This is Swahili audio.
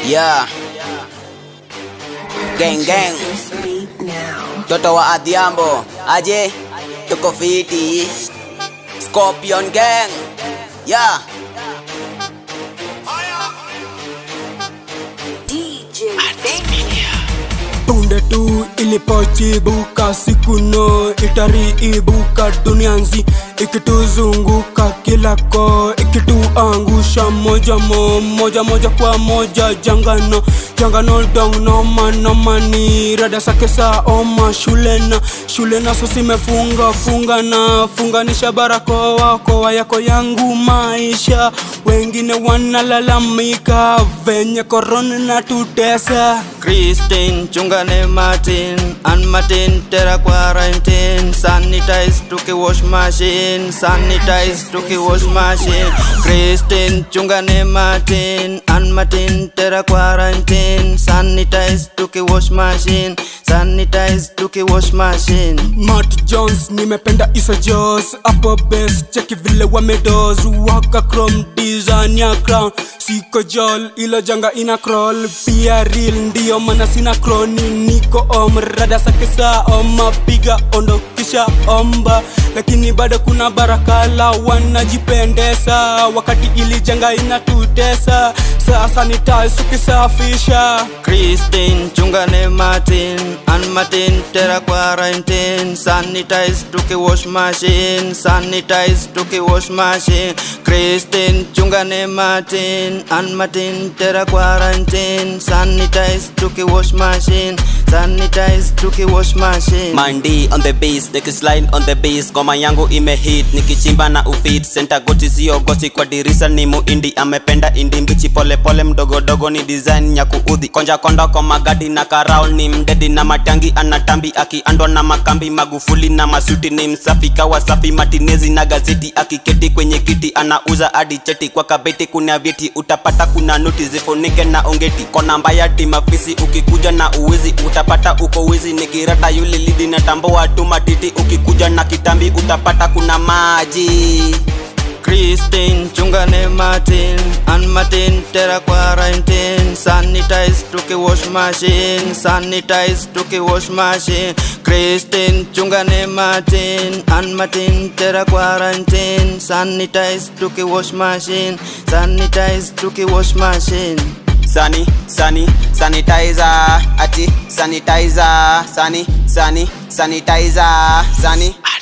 Yeah. Gang gang. Toto wa Adhiambo. Aje. Tuko fiti. Scorpion gang. Yeah. punde tu ilipochibuka siku no itariibuka dunianzi ikituzunguka kila ko ikituangusha moja mo moja moja kwa moja jangano jangano dong noma noma ni rada sake sa oma shulena shulena sosimefunga funga na funganisha barakoa koa yako yangu maisha wengine wanalalamika venye korona na tutesa Christine, chungane Martin, and Martin, terra quarantine, sanitize tuki wash machine, sanitize tuki wash machine. Christine, chungane Martin, and Martin, terra quarantine, sanitize tuki wash machine, sanitize tuki wash machine. Matt Jones nimependa Isa Jos hapo best cheki vile wamedos waka chrome design ya crown siko jol ilo janga ina crawl pia real ndio maana sina kroni niko om rada sake saa oma piga ondo kisha omba lakini bado kuna barakala wanajipendesa wakati ili janga inatutesa sasa nitaisukisafisha Christine, chungane Martin, and Martin, terra quarantine, sanitize tuki wash machine, sanitize tuki wash machine. Christine, chungane Martin, and Martin, terra quarantine, sanitize tuki wash machine, sanitize tuki wash machine. Mandi on the bass, line on the bass, ngoma yangu imehit nikichimba na ufit senta goti sio gosi kwa dirisa ni muindi amependa indi mbichi pole pole mdogo dogo ni design ya kuudhi konja konda kwa magadi na karao ni mdedi na matangi anatambi akiandwa na makambi magufuli na masuti ni msafi kawa safi matinezi na gazeti akiketi kwenye kiti anauza hadi cheti kwa kabeti kuna vyeti utapata kuna noti zifunike na ongeti kona mbaya timafisi ukikuja na uwizi utapata uko wizi nikirata yule lidi na tamboa tu matiti ukikuja na kitambi utapata kuna maji Christine, chungane Martin, and Martin, terra quarantine, sanitize tuki wash machine, sanitize tuki wash machine. Christine, chungane Martin, and Martin, terra quarantine, sanitize tuki wash machine, sanitize tuki wash machine. sani sani sanitizer ati sanitizer sani sani sanitizer sani